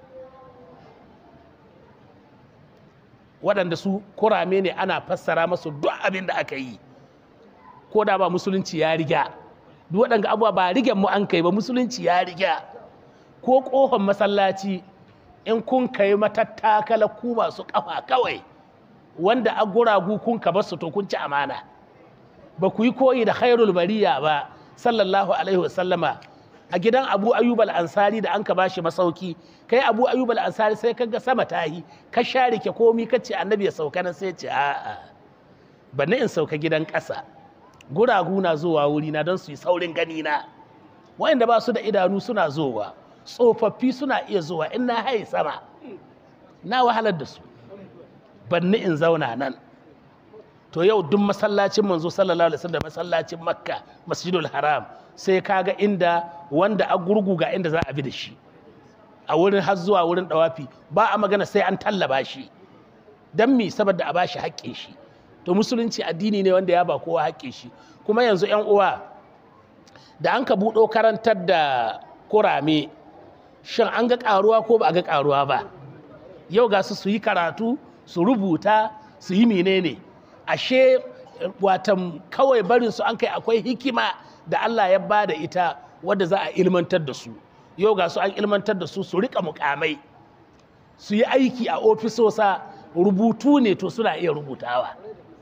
waɗanda su kurame ne ana fassara masu duk abin da aka yi ko da ba musulunci ya riga duk waɗanda abuwa ba rigen mu an kai ba musulunci ya riga ko ƙofar masallaci in kun kai matattakala ku masu ƙafa kawai wanda a guragu kun ka basu to kun ci amana ba ku yi koyi da khairul bariya ba sallallahu alaihi wasallama a gidan abu ayyub al-ansari da an ka bashi masauki kai abu ayyub al-ansari sai kaga sama tahi ka share ke komi ka ce annabi ya sauka nan sai ce a'a bani in sauka gidan ƙasa guragu na zuwa wuri na don su yi saurin gani na wa'anda ba su da idanu suna zowa tsofaffi suna iya zuwa in na haye sama na wahalar da su banni in zauna nan to yau duk masallacin manzo sallallahu alaihi wasallam masallacin makka masjidul haram sai kaga inda wanda a gurgu ga inda za a bi da shi a wurin har zuwa wurin dawafi ba a magana sai an tallaba shi dan mi saboda a bashi haƙƙin shi to musulunci addini ne wanda ya ba kowa haƙƙin shi kuma yanzu yan uwa da an ka buɗo karantar da kurame shin an ga ƙaruwa ko ba a ga ƙaruwa ba yau ga su su yi karatu su rubuta su yi menene ashe watan kawai barin su an kai akwai hikima da Allah ya ba da ita wadda za a ilmantar da su yau ga su an ilmantar da su su rika mukamai su yi aiki a ofisosa rubutu ne to suna iya rubutawa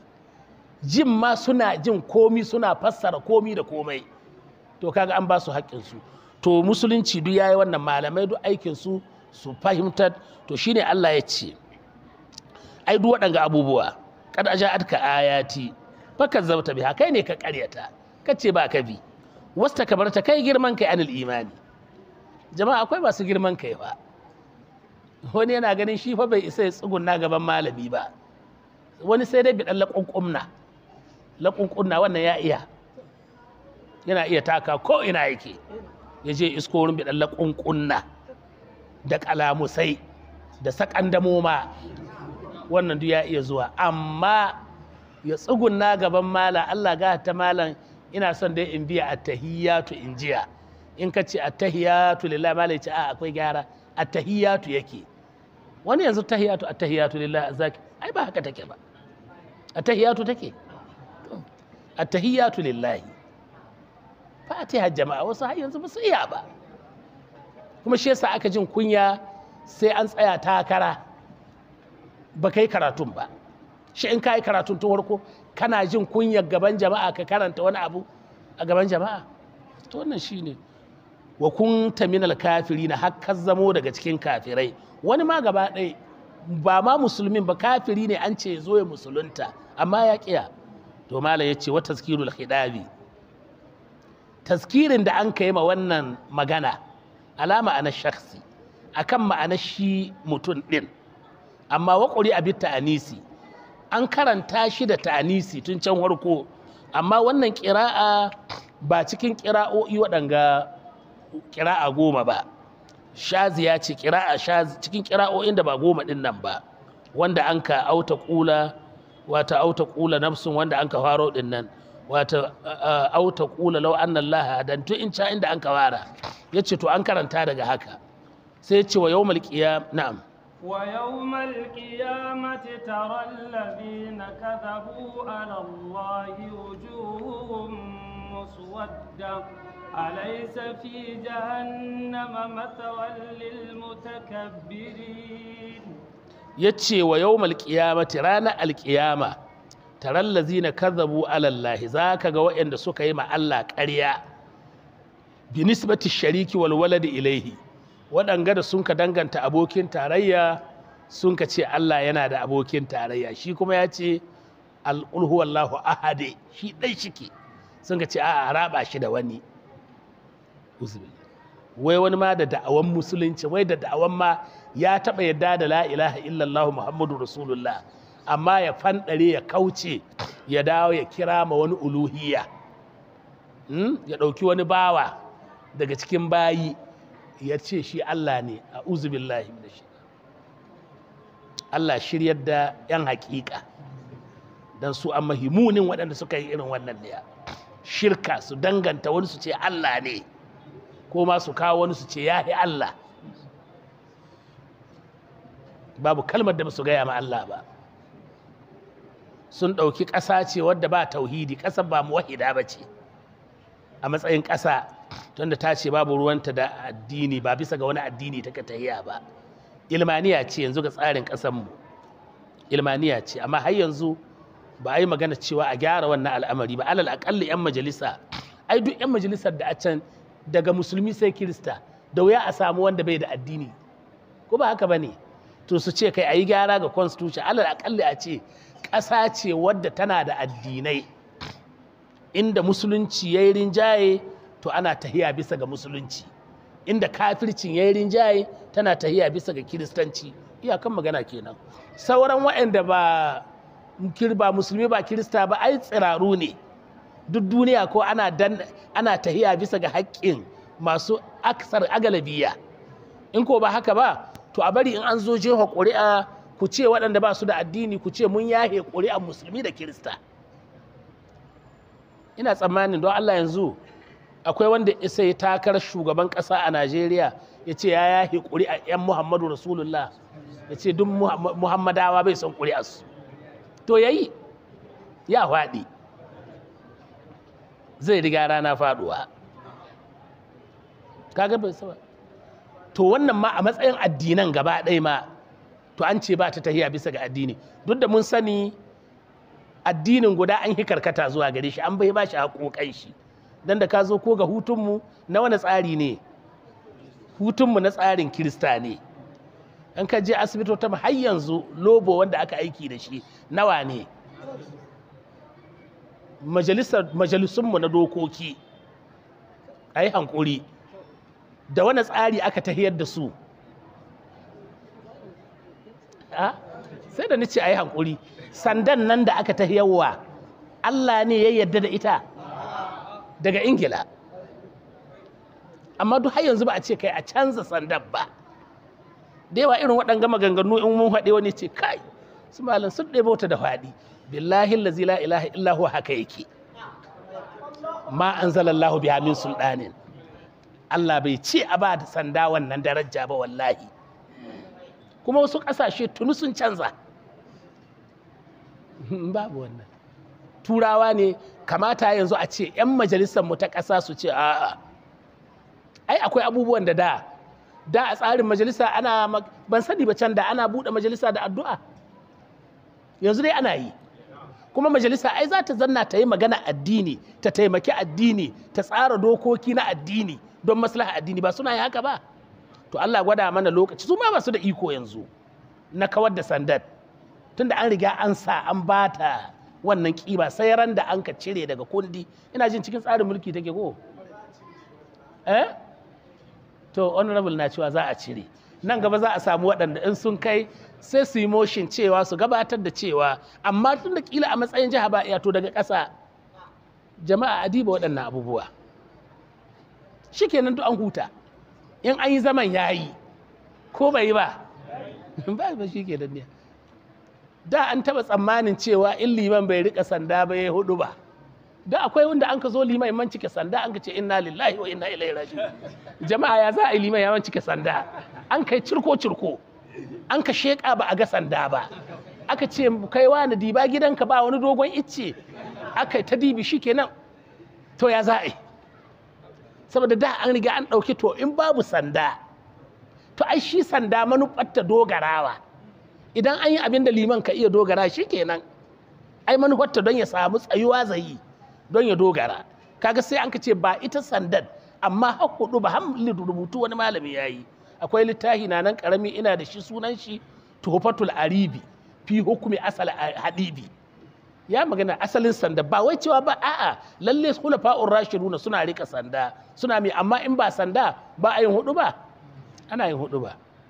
jin ma suna jin komi suna fassara komi da komai to kaga an ba su haƙƙinsu to musulunci duk yayi wannan malamai duk aikinsu su fahimtar to shine Allah ya ce ai duk waɗanga abubuwa kad aja'atka ayati fakar zabta biha kai ne ka ƙaryata kace ba ka bi wasta kabarta kai girman kai anil imani jama'a akwai masu girman kai ba wani yana ganin shi fa bai isa ya tsugunna gaban malami ba wani sai dai bidan laƙunƙunna laƙunƙunna wannan ya iya yana iya taka ko ina yake ya je isko wurin bidan laƙunƙunna da kalamusai da sakandamoma wannan duk ya iya zuwa amma ya tsugunna gaban mala Allah ga ta malam ina son dai in biya attahiyatu in jiya in ka ce attahiyatu lillahi mala ya ce a akwai gyara attahiyatu yake wani yanzu tahiyatu attahiyatu lillahi azaki ai ba haka take ba attahiyatu take attahiyatu lillahi fatiha jama'a wasu har yanzu ba su iya ba kuma shi yasa aka jin kunya sai an tsaya takara ba kai karatun ba shi in ka yi karatun tun farko kana jin kunyar gaban jama'a ka karanta wani abu a gaban jama'a to wannan shine wa kunta minal kafiri na har zamo daga cikin kafirai wani ma gaba ɗaya ba ma musulmin ba kafiri ne an ce zo ya musulunta amma ya kiya to mala ya ce wa tazkirul khidabi tazkirin da an kai ma wannan magana alama ana shakhsi akan ma'anar shi mutum ɗin amma waƙuri a bita anisi an karanta shi da ta'anisi tun can harko amma wannan ƙira'a ba cikin ƙira'o'i waɗanga ƙira'a goma ba shazi ya ce ƙira'a shazi cikin ƙira'o'in da ba goma ɗin nan ba wanda an ka auta ƙula wata auta ƙula nafsun wanda an ka faro ɗin nan wata auta ƙula lau annan laha dan tun in ca inda an ka wara ya ce to an karanta daga haka sai ya ce wa yau malƙiya na'am ويوم القيامة ترى الذين كذبوا على الله وجوههم مسودة أليس في جهنم مثوى للمتكبرين yace wa yawmal qiyamati ranar alqiyama taral ladzina kadhabu ala Allah zaka ga waɗanda suka yi ma Allah ƙarya bi nisbati shariki wal waladi ilaihi waɗanga da sun ka danganta abokin tarayya sun ka ce Allah yana da abokin tarayya shi kuma ya ce al'ulhuwallahu ahade shi ɗai shike sun ka ce a raba shi da wani wai wani ma da da'awan musulunci wai da da'awan ma ya taɓa yadda da la ilaha illallah muhammadu rasulullah amma ya fanɗare ya kauce ya dawo ya kira ma wani uluhiyya Hmm? ya ɗauki wani bawa daga cikin bayi ya ce shi Allah ne a uzubillahi da shi Allah shiryar da 'yan haƙiƙa don su an mahimunin waɗanda suka yi irin wannan ne shirka su danganta wani su ce Allah ne ko ma su kawo wani su ce ya fi Allah babu kalmar da ba su gaya ma Allah ba sun ɗauki ƙasa ce wadda ba tauhidi ƙasar ba muwahida ba ce a matsayin ƙasa tunda ta ce babu ruwanta da addini ba bisa ga wani addini ta tahiya ba ilmaniya ce yanzu ga tsarin ƙasanmu ilmaniya ce amma har yanzu ba a yi magana cewa a gyara wannan al'amari ba alal aƙalli 'yan majalisa ai duk 'yan majalisar da a can daga musulmi sai kirista da wuya a samu wanda bai da addini ko ba haka ba ne to su ce kai a yi gyara ga constitution alal aƙalli a ce ƙasa ce wadda tana da addinai inda musulunci ya yi rinjaye to ana tahiya bisa ga musulunci inda kafircin ya yi rinjaye tana tahiya bisa ga kiristanci iyakan magana kenan sauran waɗanda ba ba musulmi ba kirista ba ai tsiraru ne duk duniya ko ana dan ana tahiya bisa ga haƙƙin masu aksar agalabiya in ko ba haka ba to a bari in an zo jefa ƙuri'a ku ce waɗanda ba su da addini ku ce mun yahe ƙuri'an musulmi da kirista ina tsammanin don Allah yanzu akwai wanda isa ya takar shugaban ƙasa a Najeriya ya ce ya yahi ƙuri'a 'yan Muhammadu Rasulullah ya ce duk Muhammadawa bai son ƙuri'arsu to ya yi ya faɗi zai riga rana faɗuwa kaga bai saba to wannan ma a matsayin addinan gaba ɗaya ma to an ce ba ta tahiya bisa ga addini duk da mun sani addinin guda an yi karkata zuwa gare shi an bai ba shi haƙoƙan shi don da ka zo ko ga hutunmu na wani tsari ne hutunmu na tsarin kirista ne an ka je asibitota har yanzu lobo wanda aka aiki da shi nawa ne majalisunmu na dokoki a yi hankuri da wani tsari aka tahiyar da su sai da nace a yi hankuri sandan nan da aka tahiyarwa Allah ne ya yarda da ita daga ingila amma duk har yanzu ba a ce kai a canza sandan ba da yawa irin waɗanga maganganu in mun haɗe wani ce kai su malam sun ɗebe wata da faɗi billahi lazi la ilaha illahu haka yake ma anzalallahu biha min sulɗanin Allah bai ce a ba da sanda wannan daraja ba wallahi kuma wasu ƙasashe tuni sun canza babu wannan turawa ne kamata yanzu a ce 'yan majalisar mu ta ƙasa su ce a'a ai akwai abubuwan da da da a tsarin majalisa ana ban sani ba can da ana buɗe majalisa da addu'a yanzu dai ana yi kuma majalisa ai za ta zanna ta yi magana addini ta taimaki addini ta tsara dokoki na addini don maslaha addini ba suna yi haka ba to Allah gwada mana lokaci su ma ba su da iko yanzu na kawar da sandar tunda an riga an sa an bata wannan kiba sai ran da an ka cire daga kundi ina jin cikin tsarin mulki take ko eh to honorable na cewa za a cire nan gaba za a samu waɗanda in sun kai sai su yi motion cewa su gabatar da cewa amma tun da kila a matsayin jiha ba to daga ƙasa jama'a adiba waɗannan abubuwa shikenan duk an huta in an yi zaman yayi ko bai yi ba ba ba shi ke ne da an taɓa tsammanin cewa in liman bai rika sanda ba ya hudu ba da akwai wanda an ka zo liman man cike sanda an ka ce inna lillahi wa inna ilaihi raji'un jama'a ya za a yi liman ya man cike sanda an kai cirko cirko an ka sheka ba a ga sanda ba aka ce kai wani diba gidanka ba wani dogon icce aka ta dibi shikenan to ya za a yi saboda da an riga an ɗauki to in babu sanda to ai shi sanda manufarta dogarawa idan an yi abin da liman ka iya dogara shi kenan ai manufarta don ya samu tsayuwa zai don ya dogara kaga sai an ka ce ba ita sandan amma har hudu ba hamli rubutu wani malami ya yi akwai littafi na nan karami ina da shi sunan shi tuhfatul aribi fi hukumi asal hadibi ya magana asalin sanda ba wai cewa ba a'a lalle khulafa'ur rashiduna suna rika sanda suna mai amma in ba sanda ba a yin hudu ba ana yin hudu ba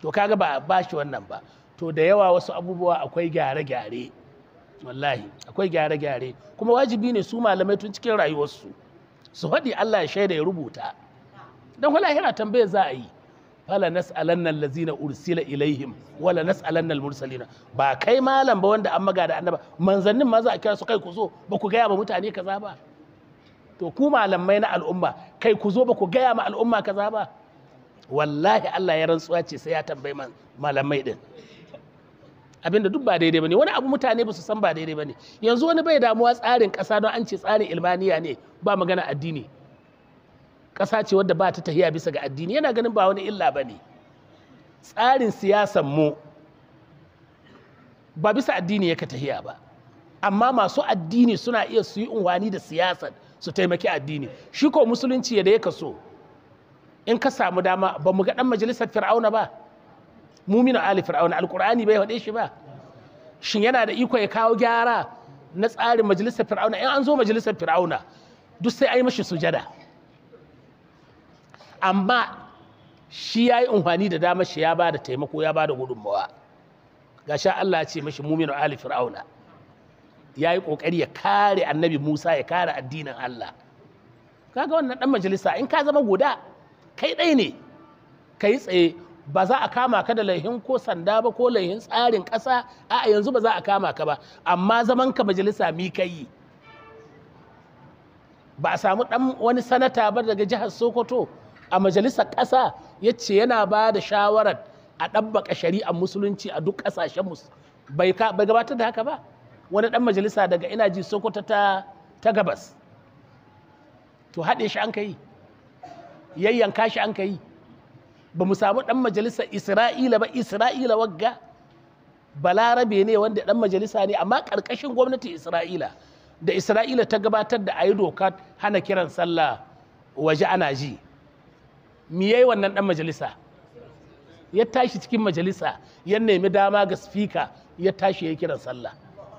to kaga ba ba shi wannan ba to da yawa wasu abubuwa akwai gyare-gyare wallahi akwai gyare-gyare kuma wajibi ne su malamai tun cikin rayuwarsu su faɗi Allah ya shaida ya rubuta don wala yana tambayar za a yi fala nas'alanna allazina ursila ilaihim wala nas'alanna almursalina ba kai malam ba wanda an maga da annaba manzannin ma za a kira su kai ku zo ba ku gaya ma mutane kaza ba to ku malamai na al'umma kai ku zo ba ku gaya ma al'umma kaza ba wallahi Allah ya rantsuwa ce sai ya tambayi malamai din abinda duk ba daidai bane wani abu mutane ba su san ba daidai bane yanzu wani bai damuwa tsarin ƙasa don an ce tsarin ilmaniya ne ba magana addini ƙasa ce wadda ba ta tahiya bisa ga addini yana ganin ba wani illa ba ne tsarin siyasan mu ba bisa addini yaka tahiya ba amma masu addini suna iya su yi unwani da siyasar su taimaki addini shi ko musulunci yadda ya so in ka samu dama ba mu ga dan majalisar fir'auna ba muminu ali fir'auna alkur'ani bai faɗe shi ba shin yana da iko ya kawo gyara na tsarin majalisar fir'auna in an zo majalisar fir'auna duk sai a yi mashi sujada amma shi ya yi amfani da damar shi ya ba da taimako ya ba da gudunmawa ga sha Allah ya ce mashi muminu ali fir'auna ya yi ƙoƙari ya kare annabi musa ya kare addinin Allah kaga wannan ɗan majalisa in ka zama guda kai ɗai ne ka yi tsaye ba za a kama ka da laihin ko sanda ba ko laihin tsarin ƙasa a yanzu ba za a kama ka ba amma zaman ka majalisa mi ka yi ba a samu ɗan wani sanata ba daga jihar sokoto a majalisar ƙasa ya ce yana ba da shawarar a ɗabbaka shari'ar musulunci a duk ƙasashen bai gabatar da haka ba wani ɗan majalisa daga ina ji sokoto ta, ta gabas to haɗe shi an ka yi yayyanka shi an ka yi ba mu samu ɗan majalisar isra'ila ba isra'ila wagga balarabe ne wanda ɗan majalisa ne amma ƙarƙashin gwamnatin isra'ila da isra'ila ta gabatar da a yi doka hana kiran sallah waje ana ji me yayi wannan ɗan majalisa ya tashi cikin majalisa ya nemi dama ga spika ya tashi ya kiran sallah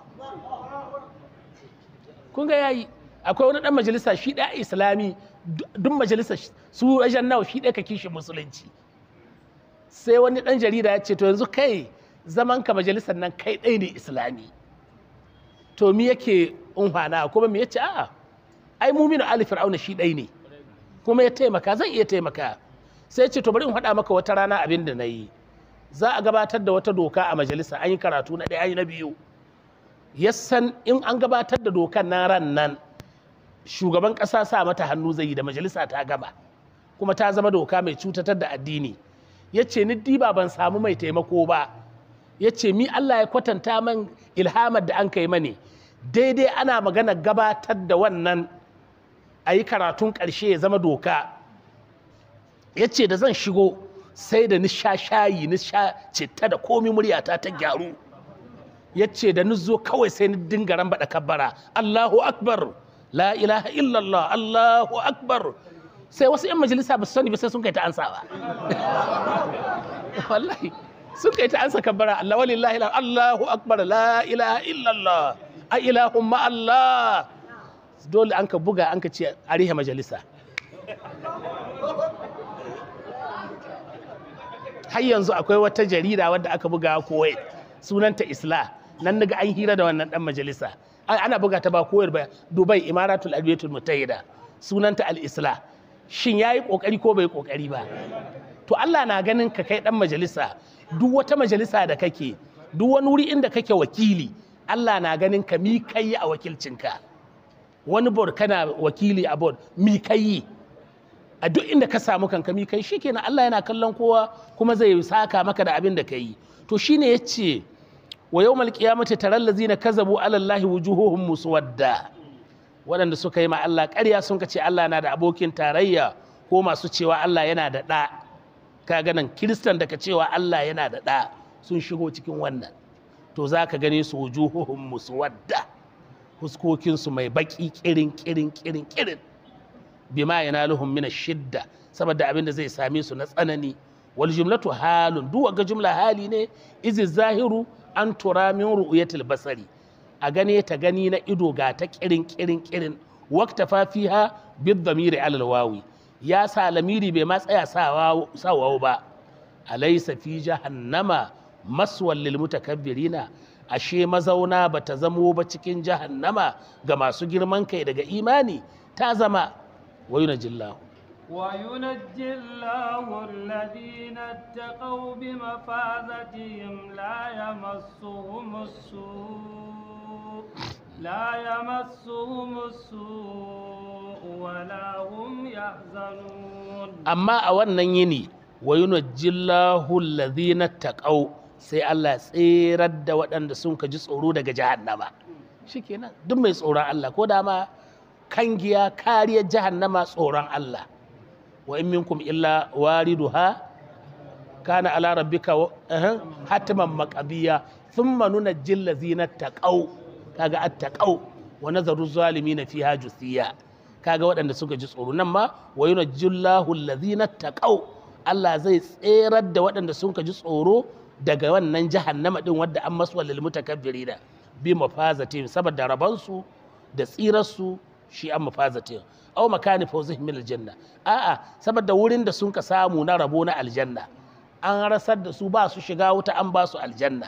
kun ga yayi akwai wani ɗan majalisa shi ɗaya islami duk majalisa su wajen nawa shi ɗaya ka kishi musulunci sai wani ɗan jarida ya ce to yanzu kai zaman ka majalisar nan kai ɗai ne islami to mi yake unhwana kuma mi yace a'a ai muminu ali fir'auna shi ɗai ne kuma ya taimaka zan iya taimaka sai ce to bari in faɗa maka wata rana abin da na yi za a gabatar da wata doka a majalisa an yi karatu na ɗaya an yi na biyu yassan in an gabatar da dokan nan ran nan shugaban ƙasa sa mata hannu zai yi da majalisa ta gaba kuma ta zama doka mai cutatar da addini ya ce ni diba ban samu mai taimako ba ya ce mi Allah ya kwatanta man ilhamar da an kai mani daidai ana magana gabatar da wannan a yi karatun ƙarshe ya zama doka ya ce da zan shigo sai da nisha shayi nisha citta da komi muryata ta gyaru ya ce da ni zo kawai sai ni dinga rambaɗa kabbara Allahu akbar la ilaha illallah Allahu akbar sai wasu 'yan majalisa ba su sani ba sai sun kai ta ansawa wallahi sun kai ta ansa kabbara Allah walillahi Allahu akbar la ilaha illallah a ilahun ma Allah dole an ka buga an ka ce a rihe majalisa har yanzu akwai wata jarida wadda aka buga kuwait sunanta isla nan daga an hira da wannan dan majalisa ana buga ta ba koyar ba dubai imaratul albiyatul mutahida sunanta al-isla shin yayi kokari ko bai kokari ba to Allah na ganin ka kai dan majalisa duk wata majalisa da kake duk wani wuri inda kake wakili Allah na ganin ka mi kai a wakilcinka wani board kana wakili a board mi kai a duk inda ka samu kanka mi kai shikenan Allah yana kallon kowa kuma zai saka maka da abin da ka yi to shine yace wa yawmal qiyamati taral ladzina kazabu ala allahi wujuhuhum muswadda waɗanda suka yi ma Allah ƙarya sun ce Allah na da abokin tarayya ko masu cewa Allah yana da ɗa ka ganin kiristan da ka cewa Allah yana da ɗa sun shigo cikin wannan to za ka gane su wujuhuhum muswadda huskokinsu mai baki kirin kirin kirin kirin bima yanaluhum min shidda saboda abin da zai same su na tsanani wal jumlatu halun duk ga jumla hali ne izi zahiru an tura min ru'yatil basari a gane ta gani na ido ga ta kirin kirin kirin waqta fa fiha bid damiri alal wawi ya sa lamiri bai ma tsaya sawa ba alaysa fi jahannama maswal lil mutakabbirina ashe mazauna bata zamo ba cikin jahannama ga masu girman kai daga imani ta zama wayunajillahu وينجي الله الذين اتقوا بمفازتهم لا يمسهم السوء لا يمسهم السوء ولا هم يحزنون amma a wannan yini wa yunajjillahu alladhina taqaw sai Allah ya tsirar da waɗanda sun ka ji tsoro daga jahannama shikenan duk mai tsoron Allah ko da ma kangiya kariyar jahannama tsoron Allah wa in minkum illa wariduha kana ala rabbika wa- eh, hatiman maqabiya thumma nunajjil ladzina taqaw kaga at-taqaw wa nazaru zalimin fiha jusiya kaga waɗanda suka ji tsoro nan ma wa yunajjillahu allazina taqaw Allah zai tserar da waɗanda suka ji tsoro daga wannan jahannama din wadda an masu lil mutakabbirina bi mafazatin saboda rabansu da tsirarsu shi an mafazatin aw makani fawzihim min aljanna a'a saboda wurin da sun ka samu na rabo na aljanna an rasar da su ba su shiga wuta an ba su aljanna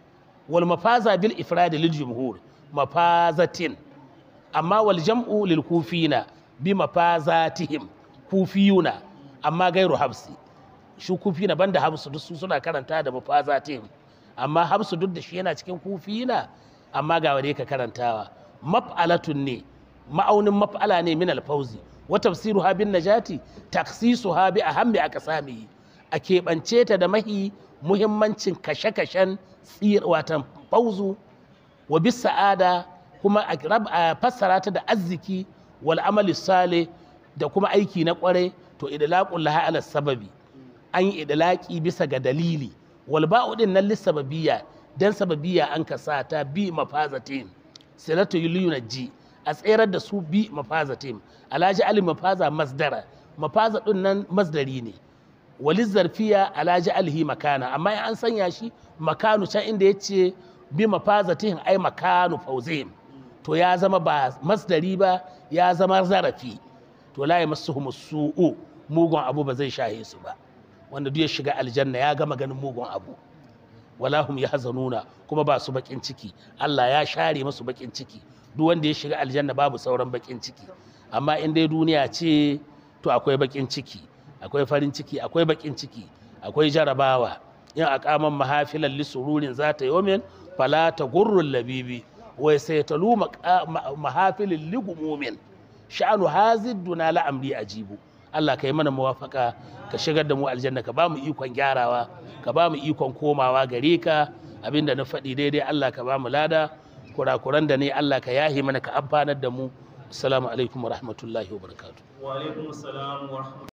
wal mafaza bil ifrad lil jumhur mafazatin amma wal jam'u lil kufina bi mafazatihim kufiyuna amma gairu habsi shi kufina banda habsu duk su suna karanta da mafazatihim amma habsu duk da shi yana cikin kufina amma ga wanda ka karantawa maf'alatun ne ma'aunin maf'ala ne min alfauzi wa tafsiruha bin najati taksisuha bi ahammi aqsamihi a keɓance ta da mahi muhimmancin kashe-kashen tsir watan fauzu wa bis sa'ada kuma a rab- a fassara ta da arziki wal amali sale da kuma aiki na kware to idlaqul laha ala sababi an yi idlaqi bisa ga dalili wal ba'u din nan lisababiyya dan sababiyya an kasa ta bi mafazatin silatu yulunji a tserar da su bi mafazatin alaji ali mafaza masdara mafaza din nan masdari ne wali zarfiya alaji alhi makana amma in an sanya shi makanu can inda ya ce bi mafazatihin ai makanu fauzihim to ya zama ba masdari ba ya zama zarafi to la yamassuhum su'u mugun abu ba zai shahe su ba wanda duk ya shiga aljanna ya gama ganin mugun abu wala hum yahzanuna kuma ba su bakin ciki Allah ya share musu bakin ciki duk wanda ya shiga aljanna babu sauran bakin ciki amma in dai duniya ce to akwai bakin ciki akwai farin ciki akwai bakin ciki akwai jarabawa in aqaman mahafilan lisururin zata yawmin fala tagurrul labibi wai sai talu mahafilin ligumumin sha'anu hazidduna la amri ajibu Allah ka yi mana muwafaka ka shigar da mu aljanna ka ba mu ikon gyarawa ka ba mu ikon komawa gare ka abinda na faɗi daidai Allah ka ba mu lada kurakuran da ne Allah ka yahi mana ka amfanar da mu assalamu alaikum wa rahmatullahi wa barakatuh wa alaikum assalam wa rahmatullahi